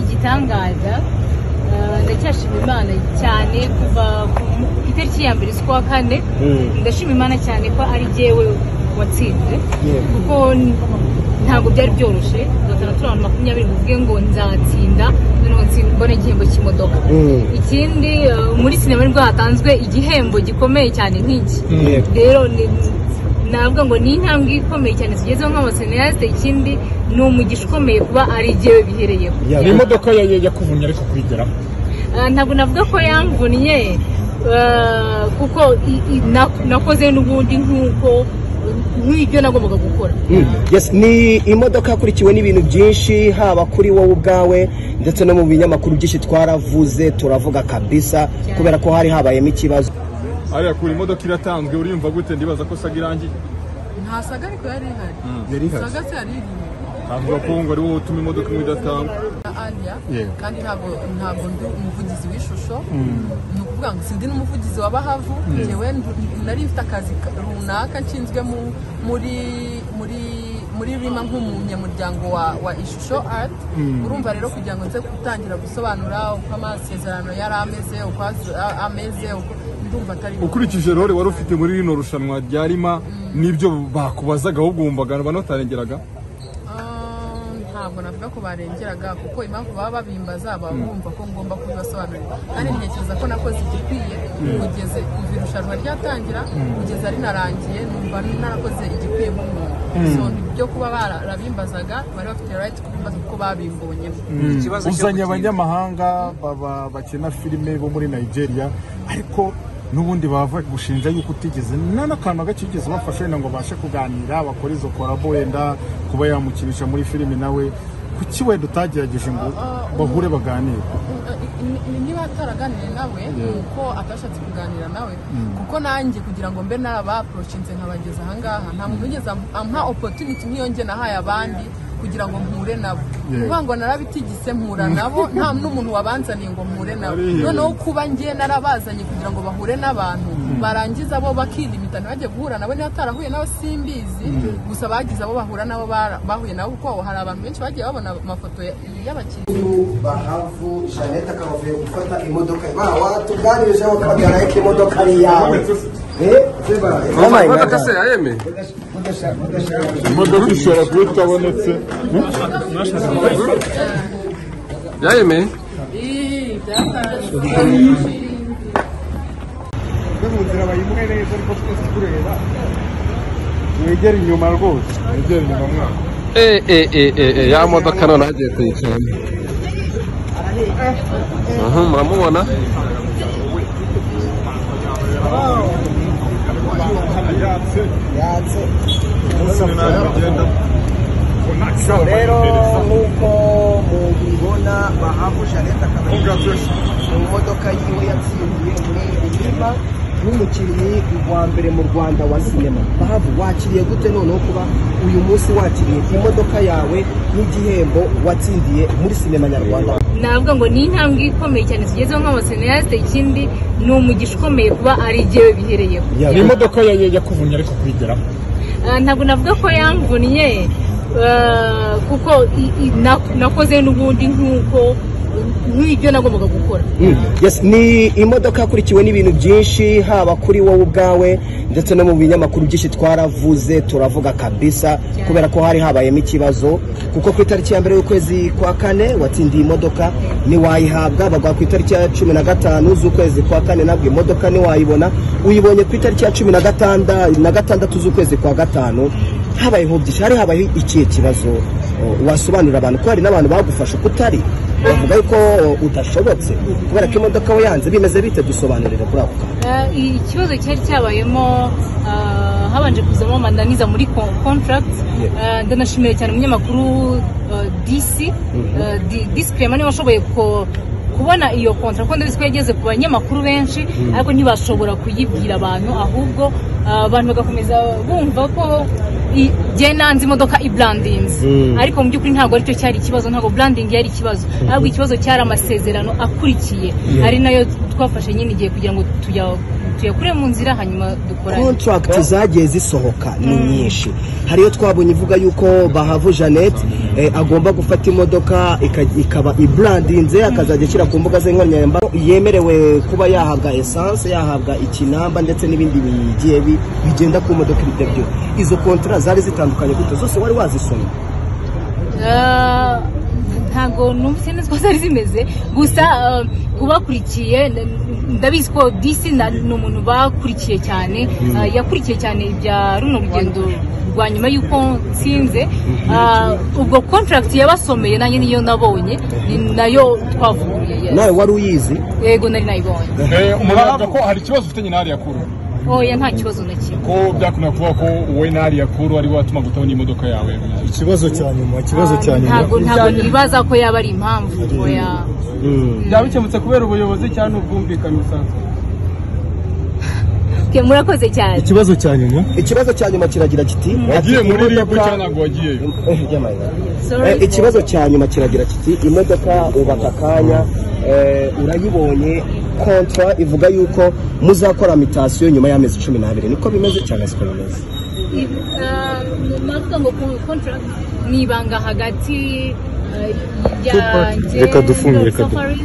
igitangaza Eh, ndacyashima imana cyane kuva ku mu- itariki ya mbere z'ukwa kane Mm. ndashima imana cyane ko ari jyewe watsinze Yego. kuko n- ntabwo byari byoroshye tugatana turi abantu makumyabiri tuvuge ngo nzatsinda noneho ntsi- mbone igihembo cy'imodoka Mm. ikindi eh, muri sinema nibwo hatanzwe igihembo gikomeye cyane nk'iki Yego. rero ni- navuga ngo ni intambwe ikomeye cyane tugezeho nk'abaseniyasite ikindi ni umugisha ukomeye kuba ari jyewe bihereyeho Ya, ni imodoka ya- ya- yakuvunnye ariko kuyigeraho Ah, ntabwo navuga ko yamvunnye ah, kuko i- i- na- nakoze n'ubundi nk'uko nk'ibyo nagombaga gukora Mm. Yes, ni imodoka yakurikiwe n'ibintu byinshi haba kuri wowe ubwawe ndetse no mu binyamakuru byinshi twaravuze turavuga kabisa kubera ko hari habayemo ikibazo ariya kure imodoka iratanzwe uriyumva gute ndibaza ko saga irangiye nta saga ariko yari ihari yari saga se yari iriye avuga ko ngo ari wowe utuma imodoka imwe idatangwa na aliya Yego. kandi ntabwo ntabwo ndi umuvugizi w'ishusho ni ukuvuga ngo sindi n'umuvugizi wa bahavu njyewe ndu- nari mfite akazi ka- runaka nshinzwe mu- muri muri muri rima nk'umunyamuryango wa, wa ishusho art urumva rero kugira ngo nze gutangira gusobanura uko amasezerano yari ameze uko az- a- ameze uko ndumva atari ukurikije rore wari ufite muri rino rushanwa rya rima n'ibyo bakubazaga ahubwo wumvaga banatarengeraga Ah, ntabwo navuga ko barengeraga kuko impamvu baba babimbaza baba bumva ko ngomba kubibasobanurira kandi ntekereza ko nakoze igikwiye kugeze kuva irushanwa ryatangira kugeza rinarangiye numva narakoze igikwiye nk'umuntu so ibyo kuba barabimbazaga bari bafite right kubimbaza kuko babimbonyemo ikibazo cyo uzanye gutinda. abanyamahanga baba- bakina filime bo muri nigeria ariko n'ubundi bava gushinja yuko utigeze nta n'akantu gake wigeze ubafasha wenda ngo babashe kuganira bakora izo korabo wenda kuba yamukinisha muri filime nawe kuki wenda utagerageje ngo bahure baganire Ni- ni- niba ataraganiriye nawe ni uko atashatse kuganira nawe kuko nanjye kugira ngo mbe narabaporoshinze nkabageza ahangaha nta muntu wigeze am- ampa opportunity nk'iyo njye nahaye abandi kugira ngo mpure nabo kuvuga ngo narabitigise mpura nabo nta n'umuntu wabanzaniye ngo mpure nabo Ariya. noneho kuba njye narabazanye kugira ngo bahure n'abantu barangiza bo bakilimita ntibajye guhura nabo niba atarahuye nabo simbizi gusa bagize abo bahura nabo bara- bahuye nabo kuko hari abantu benshi bagiye babona amafoto ya- y'abakinnyi bahavu janete akaba avuye gufata imodoka bawa tuganirejeho kamera y'iko imodoka ari iyawe imodoka se yayeme imodoka ishobora kuba itabonetse yayeme wegera inyuma rwose wegera inyuma mwaka eh eh eh eh eh, ya modoka none hagiye kuyicara Mhm, muramubona rero nk'uko mubibona bahavu janete akaba yinjiye mu modoka yiwe yatsindiye muri rima nk'umukinnyi wa mbere mu rwanda wa sinema bahavu wakiriye gute noneho kuba uyu munsi wakiriye imodoka yawe n'igihembo watsindiye muri sinema nyarwanda navuga ngo ni intambwe ikomeye cyane tugezeho nk'abaseniyasite ikindi ni umugisha ukomeye kuba ari jyewe bihereyeho Ya, ni imodoka ya- ya- yakuvunnye ariko kuyigeraho Ah, ntabwo navuga ko yamvunnye ah, kuko i- i- na- nakoze n'ubundi nk'uko nk'ibyo nagombaga gukora Mm. Yes, ni imodoka yakurikiwe n'ibintu byinshi haba kuri wowe ubwawe ndetse no mu binyamakuru byinshi twaravuze turavuga kabisa kubera ko hari habayemo ikibazo kuko ku itariki ya mbere y'ukwezi kwa kane watsindiye imodoka ntiwayihabwa baguha ku itariki ya cumi na gatanu z'ukwezi kwa kane nabwo imodoka ntiwayibona uyibonye ku itariki ya cumi na gatanda na gatandatu z'ukwezi kwa gatanu habayeho byinshi hari habayeho ikihe kibazo O, wasobanurira abantu ko hari n'abantu bagufasha kutari bavuga yuko udashobotse kubera ko imodoka we yanze bimeze bite dusobanurire kuri ako kantu Ah, i- ikibazo cyari cyabayemo ah, habanje kuzamo amananiza muri ko- contract Ah, ndanashimira cyane umunyamakuru ah, DC Ah, Di- DC Clement niwe washoboye ko- kubona iyo contract kuko ndabizi ko yageze ku banyamakuru benshi ariko ntibashobora kuyibwira abantu ahubwo ah, abantu bagakomeza bumva ko i- jye nanze imodoka ibrandinze ariko mu by'ukuri ntabwo aricyo cyari ikibazo ntabwo branding yari ikibazo ahubwo ikibazo cyari amasezerano akurikiye ari nayo twafashe nyine igihe kugira ngo tujya tuyakure mu nzira hanyuma dukorane contract zagiye zisohoka ni nyinshi hari iyo twabonye ivuga yuko bahavu jeannette eh, agomba gufata imodoka ika- ikaba ibrandinze akazajya ashyira ku mbuga ze nkoranyambaga yemerewe kuba yahabwa essence yahabwa ikinamba ndetse n'ibindi bigiye bi- bigenda ku modoka ibyo byo izo contrat zari zitandukanye gute zose wari wazisomye Ah, ntago numvise neza ko zari zimeze gusa ah, kubakurikiye n- ndabizi ko disi na- ni umuntu bakurikiye cyane ah, yakurikiye cyane ibya runo rugendo rwa nyuma y'uko nsinze Ah, ubwo contract yabasomeye nanjye niyo nabonye ni nayo twavuguruye yes. nawe wari uyizi yego nari nayibonye murahabwa ko hari ikibazo ufitanye na ariya kuru oya nta kibazo na kimwe ko byakunda kuvuga ko wowe na ariya kuru ari we watuma gutabona imodoka yawe ikibazo cya nyuma ikibazo cya nyuma ntago ntago nibaza ko yaba ari impamvu oya byaba bikemutse kubera ubuyobozi cyangwa ubwumvikane busanzwe Ke, murakoze cyane ikibazo cya nyuma ikibazo cya nyuma kiragira kiti wagiye ati, muri ribu "Imodoka- cyangwa ntabwo wagiyeyo Eh, ry'amayira. Sorry. Eh, ikibazo cya nyuma kiragira kiti imodoka ubaka akanya eh, urayibonye kontra ivuga yuko muzakora mitasiyo nyuma y'amezi cumi n'abiri niko bimeze cyangwa siko bimeze navuga ngo contract ni ibanga hagati eh, yanjye Reka dufunge, reka du- Safaris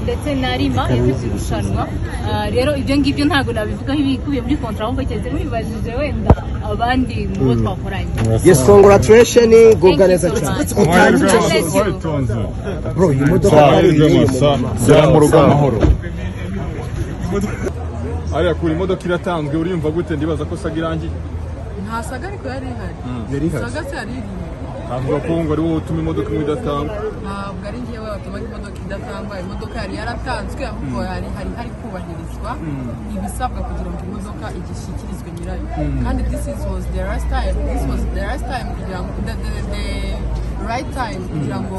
ndetse na rima yakoze irushanwa Ah, rero ibyo ngibyo ntabwo nabivugaho ibikubiye muri kontra ahubwo cyane mubibajije wenda abandi mu bo twakoranye yes congratulation Thank guga you neza so cyane much. Utange Mwahirwe icyo- mwese. bro iyi modoka Mwahirwe yari iri mwese. mu- gera mu rugo amahoro ariya kuru imodoka iratanzwe uriyumva gute ndibaza ko saga irangiye nta saga ariko yari ihari yari ihari saga se yari irimo avuga ko ngo ari wowe utuma imodoka imwe idatangwa ntabwo ari njyewe watumaga imodoka idatangwa imodoka yari yaratanzwe ahubwo hari hari hari kubahirizwa ibisabwa kugira ngo imodoka igishyikirizwe nyirayo kandi this is was the right time this was the right time kugira ngo the, the, the right time kugira ngo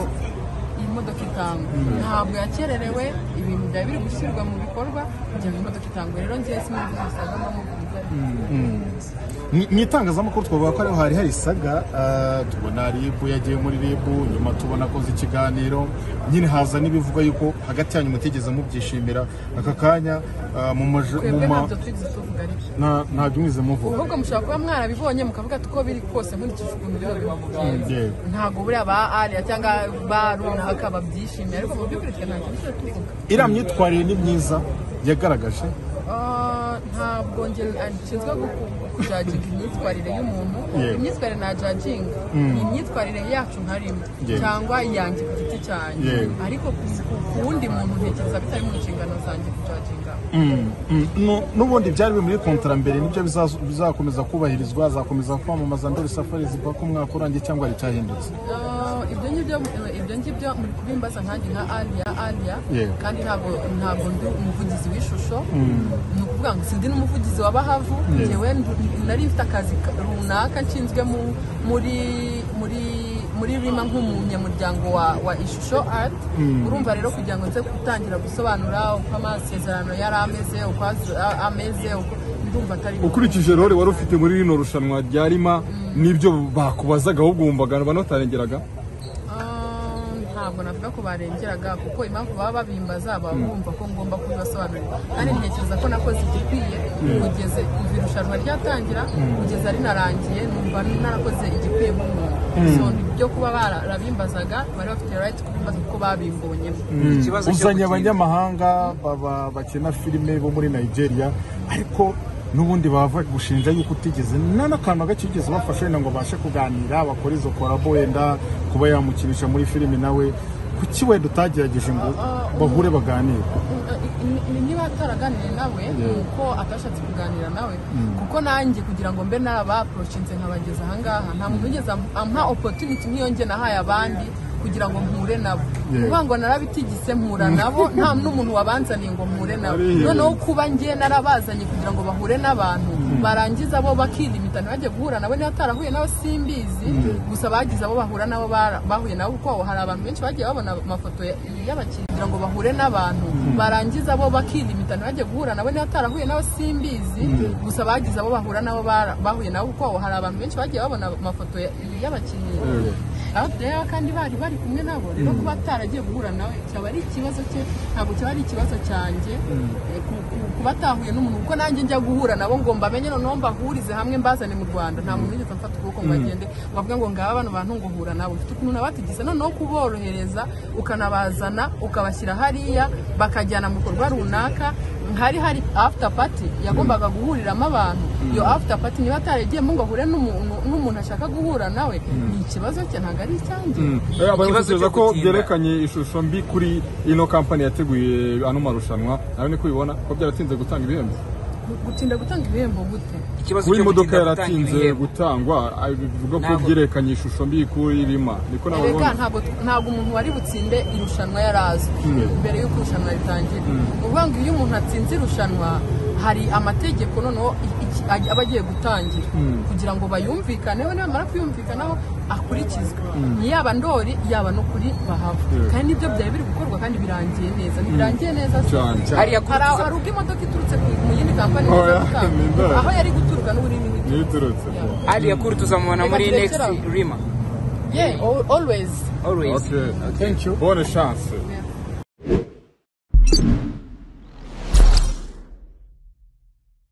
iyi modoka itangwe ntabwo yakererewe ibintu byari biri gushyirwa mu bikorwa kugira ngo imodoka itangwe rero njyewe sinumva usanga amabwiriza Mu- mu itangazamakuru twavuga ko ariho hari hari saga ah, tubona ribu yagiye muri ribu nyuma tubona akoze ikiganiro nyine haza n'ibivugwa yuko hagati yanyu mutigeze mubyishimira aka kanya ah, mu maje- mu twebwe ma ntabyo twize tuvuga ariko nta- ntabyo mwize muvuga ahubwo mushobora kuba mwarabibonye mukavuga ati uko biri kose nkurikije ukuntu biba bibagenze Yego. ntabwo buriya ba ariya cyangwa ba runaka babyishimiye ariko mu by'ukuri twe ntacyo twize tuvuga iriya myitwarire ni myiza yagaragaje Ah, ntabwo nge nshinzwe kujaginga imyitwarire y'umuntu Yego. imyitwarire najaginga ni imyitwarire yacu nkarimo Yego. cyangwa iyanjye ku giti cyanjye Yego. ariko ku- ku ku wundi muntu ntekereza bitari mu nshingano zanjye kujaginga Mm, mm. Nu- n'ubundi byari biri muri kontara mbere nibyo bizazo- bizakomeza kubahirizwa azakomeza kwamamaza ndoli safari zivuga ko umwaka urangiye cyangwa hari icyahindutse Ah, ibyo ngibyo ibyo ngibyo muri kubimbaza nkanjye nka aliya aliya Yego. kandi ntabwo ntabwo ndi umuvugizi w'ishusho ni ukuvuga ngo sindi n'umuvugizi wa bahavu ngewe ndu- nari mfite akazi ka- runaka nshinzwe mu muri muri muri rima nk'umunyamuryango wa, wa ishusho art urumva rero kugira ngo nze gutangira gusobanura uko amasezerano yari ameze uko az- a- ameze uko ndumva atari ukurikije rore wari ufite muri rino rushanwa rya rima n'ibyo bakubazaga ahubwo wumvaga batarengeraga Ah, ntabwo navuga ko barengeraga kuko impamvu baba babimbaza baba bumva ko ngomba kubibasobanurira kandi ntekereza ko nakoze igikwiye kugeze kuva irushanwa ryatangira kugeza rinarangiye numva narakoze igikwiye nk'umuntu so ibyo kuba barabimbazaga bari bafite right kubimbaza kuko babimbonyemo ikibazo cyo uzanye gutinya. abanyamahanga baba bakina filime bo muri nigeria ariko n'ubundi bava gushinja yuko utigeze nta n'akantu gake wigeze ubafasha wenda ngo bashe kuganira bakora izo korabo wenda kuba yamukinisha muri filime nawe kuki wenda utagerageje ngo bahure baganire Ni- ni- niba ataraganiriye nawe nuko atashatse kuganira nawe kuko nanjye kugira ngo mbe nabaporoshinze nkabageza ahangaha nta muntu wigeze am- ampa opportunity nk'iyo nge nahaye abandi kugira ngo mpure nabo kuvuga ngo narabitigise mpura nabo nta n'umuntu wabanzaniye ngo mpure nabo noneho kuba nge narabazanye kugira ngo bahure n'abantu barangiza bo bakilimita ntibajye guhura nabo niba atarahuye nabo simbizi gusa bagize abo bahura nabo bara- bahuye nabo kuko hari abantu benshi bagiye babona amafoto ya- y'abakiriya kugira ngo bahure n'abantu barangiza bo bakilimita ntibajye guhura nabo niba atarahuye nabo simbizi gusa bagize abo bahura nabo bara- bahuye nabo kuko hari abantu benshi bagiye babona amafoto ya- y'abakiriya out there kandi bari bari kumwe nabo rero kuba ataragiye guhura nawe cyaba ari ikibazo cye ntabwo cyaba ari ikibazo cyanjye Eh, ku- ku- kuba atahuye n'umuntu kuko nanjye njya guhura nabo ngo mbamenye noneho mbahurize hamwe mbazane mu rwanda nta muntu wigeze amfata ukuboko ngo agende ngo avuge ngo ngaba bano bantu ngo hura nabo mfite ukuntu nabatigisa noneho kuborohereza ukanabazana ukabashyira hariya bakajyana mu bikorwa runaka hari hari after party yagombaga guhuriramo abantu iyo after party niba ataragiyemo ngo ahure n'umuntu n'umuntu ashaka guhura nawe ni ikibazo cye ntabwo ari icyanjye batekereza ko byerekanye ishusho mbi kuri ino kampani yateguye ano marushanwa nawe niko ubibona ko byaratinze gutanga ibihembo gutinda gutanga ibihembo gute ikibazo kuba cyo imodoka gutinda gutanga yaratinze ibihembo. gutangwa ah, bivuga ko Ntabwo- byerekanye ishusho mbi kuri rima niko erega nababona ntabwo ntabwo umuntu wari butsinde irushanwa yarazwi mbere y'uko irushanwa ritangira ni ukuvuga ngo iyo umuntu atsinze irushanwa hari amategeko noneho i- iki- aj- aba agiye gutangira kugira ngo bayumvikaneho nibamara kuyumvikanaho akurikizwe ni yaba ndori yaba no kuri bahava kandi nibyo byari biri gukorwa kandi birangiye neza ntibirangiye neza se cyane cyane hariya kuri hari hari ubwo imodoka iturutse ku- mu yindi kampani Oh, iza yeah, gutanga. ni ndori. aho yari guturuka n'ururimi niyo rw'igihugu. iturutse hariya kuri tuzamubona muri Reka next turekere aho. rima yeah al- always always okay thank you bonne chance